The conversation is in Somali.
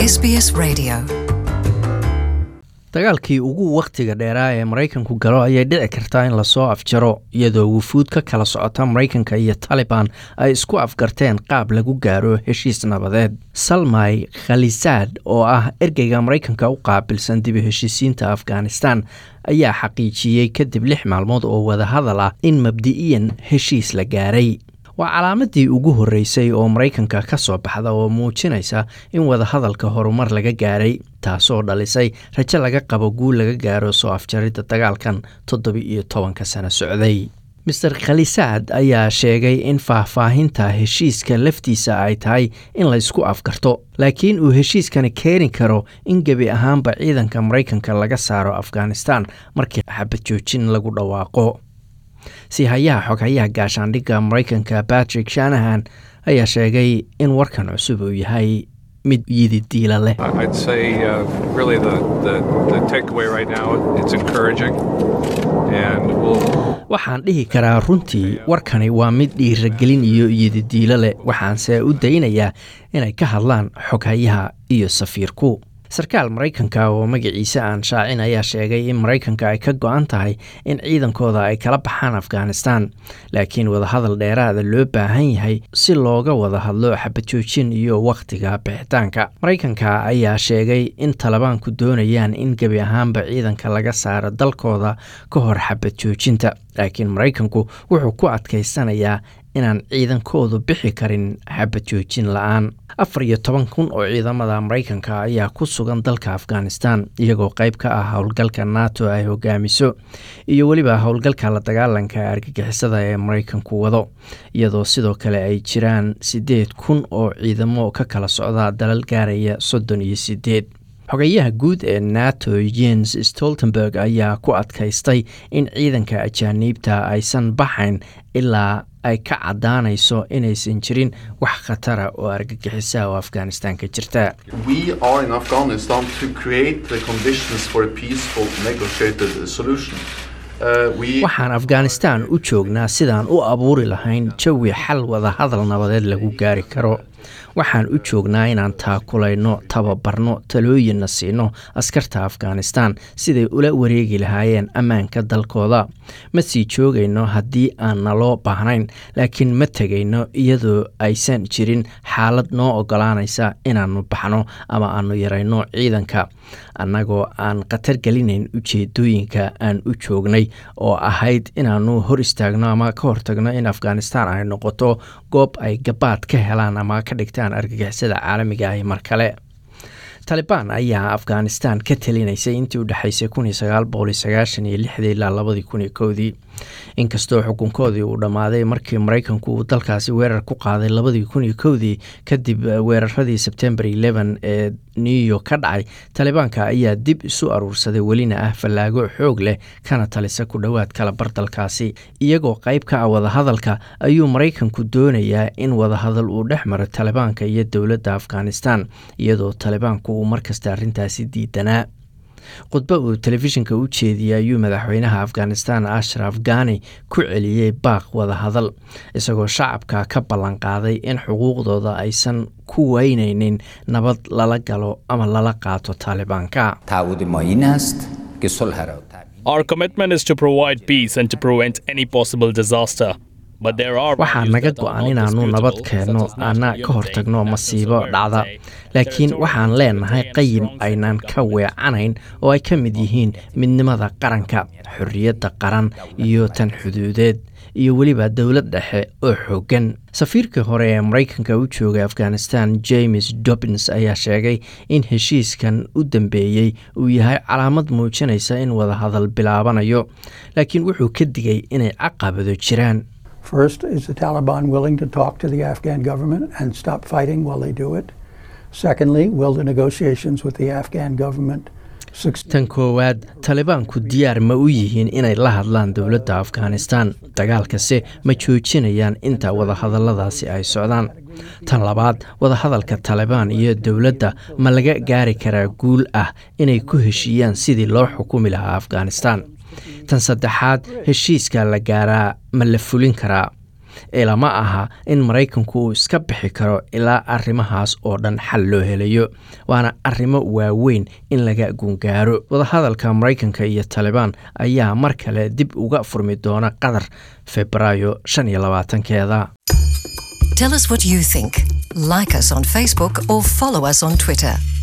SBS Radio. dagaalkii ugu wakhtiga dheeraa ee maraykanku galo ayay dhici kartaa in lasoo afjaro iyadoo wufuud ka kala socota maraykanka iyo taliban ay isku afgarteen qaab lagu gaaro heshiis nabadeed salmay khalisaad oo ah ergeyga maraykanka u qaabilsan dibi heshiisiinta afghanistan ayaa xaqiijiyey kadib lix maalmood oo wadahadal ah in mabdi'iyan heshiis la gaaray waa calaamadii ugu horreysay oo maraykanka ka soo baxda oo muujinaysa in wadahadalka horumar laga gaaray taasoo dhalisay rajo laga qabo guul laga gaaro soo afjaridda dagaalkan toddoba-iyo tobanka sano socday master khalisaad ayaa sheegay in faahfaahinta heshiiska laftiisa ay tahay in laysku afgarto laakiin uu heshiiskani keeni karo in gebi ahaanba ciidanka maraykanka laga saaro afghanistan markii xabad joojin lagu dhawaaqo siihayaha xoghayaha gaashaandhigga maraykanka patrick shanahan ayaa sheegay in warkan cusub uu yahay mid yididiila leh I'd say uh, really the, the, the takeaway right now, it's encouraging. And we'll, waxaan dhihi karaa runtii warkani waa mid dhiiragelin iyo yididiilo leh waxaanse u daynayaa inay ka hadlaan xoghayaha iyo safiirku sarkaal maraykanka oo magaciisa aan shaacin ayaa sheegay in maraykanka ay ka go-an tahay in ciidankooda ay kala baxaan afghanistan laakiin wadahadal dheeraada loo baahan yahay si looga wada hadlo xabajoojin iyo wakhtiga bixitaanka maraykanka ayaa sheegay in talibaanku doonayaan in gebi ahaanba ciidanka laga saaro dalkooda ka hor xabad joojinta laakiin maraykanku wuxuu ku adkaysanayaa inaan ciidankoodu bixi karin xabad joojin la-aan afar iyo toban kun oo ciidamada maraykanka ayaa ku sugan dalka afghanistan iyagoo qayb ka ah howlgalka nato ay hogaamiso iyo weliba howlgalka la dagaalanka argagixisada ee maraykanku wado iyadoo sidoo kale ay jiraan siddeed kun oo ciidamo ka kala socda dalal gaaraya soddon iyo sideed xogayaha guud ee nato jens stoltenberg ayaa ku adkaystay in ciidanka ajaaniibta aysan baxayn ilaa ay ka caddaanayso inaysan jirin wax khatara oo argagixisa oo afghanistan ka jirta We are in Afghanistan to create the conditions for a peaceful negotiated solution. Uh, we waxaan afghanistan u joognaa sidaan u abuuri lahayn jawi xal wada hadal nabadeed lagu gaari karo waxaan u joognaa inaan taakulayno tababarno talooyinna siino askarta afghanistan siday ula wareegi lahaayeen ammaanka dalkooda ma sii joogayno haddii aan naloo baahnayn laakiin ma tegayno iyadoo aysan jirin xaalad noo ogolaanaysa inaannu baxno ama aanu yarayno ciidanka annagoo aan khatar gelinayn ujeedooyinka aan u joognay oo ahayd inaannu hor istaagno ama ka hortagno in afghanistan ay noqoto goob ay gabaad ka helaan ama ka dhigtaan argagixisada caalamiga ahi mar kale talibaan ayaa afghanistan ka talinaysay intii u dhexaysay kun iyo sagaal boqol iyo sagaashan iyo lixdii ilaa labadii kun iyo kowdii inkastoo xukunkoodii uu dhammaaday markii maraykanku uu dalkaasi weerar ku qaaday labadii kun iyo kowdii kadib weeraradii sebtembar eleven ee new york ka dhacay talibaanka ayaa dib isu aruursaday welina ah fallaago xoog leh kana talisa ku dhowaad kala bar dalkaasi iyagoo qayb ka ah wadahadalka ayuu maraykanku doonayaa in wadahadal uu dhex maro talibaanka iyo dowladda afghanistan iyadoo talibaanku uu markasta arrintaasi diidanaa khudbo uu telefishinka u jeediyey ayuu madaxweynaha afghanistan ashraf ghani ku celiyey baaq wadahadal isagoo shacabka ka ballanqaaday in xuquuqdooda aysan ku weynaynin nabad lala galo ama lala qaato taalibaanka تعهد ما این است که صلح را تأمین Our commitment is to provide peace and to prevent any possible disaster. But there are waxaa values naga that are go-an not inaannu nabad disputable, keenno such as ana national ka hortagno unity, masiibo national dhacda sovereignty, laakiin territorial waxaan leenahay integrity, qayim and strong aynaan central ka government. weecanayn oo ay ka mid yihiin midnimada qaranka xorriyadda qaran iyo tan xuduudeed iyo weliba dowlad dhexe oo xooggan safiirkii hore ee maraykanka u joogay afghanistan james dobbins ayaa sheegay in heshiiskan u dambeeyey uu yahay calaamad muujinaysa in wadahadal bilaabanayo laakiin wuxuu ka digay inay caqabado jiraan First, is the Taliban willing to talk to the Afghan government and stop fighting while they do it? Secondly, will the negotiations with the Afghan government succeed? tan koowaad talibaanku diyaar ma u yihiin inay la hadlaan dowladda afghanistan dagaalkase ma joojinayaan inta wadahadalladaasi ay socdaan tan labaad wadahadalka talibaan iyo dowladda ma laga gaari karaa guul ah inay ku heshiiyaan sidii loo xukumi lahaa afghanistan tan saddexaad heshiiska la gaaraa ma la fulin karaa ilama aha in maraykanku uu iska bixi karo ilaa arrimahaas oo dhan xal loo helayo waana arrimo waaweyn in laga gungaaro wadahadalka maraykanka iyo talibaan ayaa mar kale dib uga furmi doona qatar febraayo shan iyo labaatankeeda Tell us what you think. Like us on Facebook or follow us on Twitter.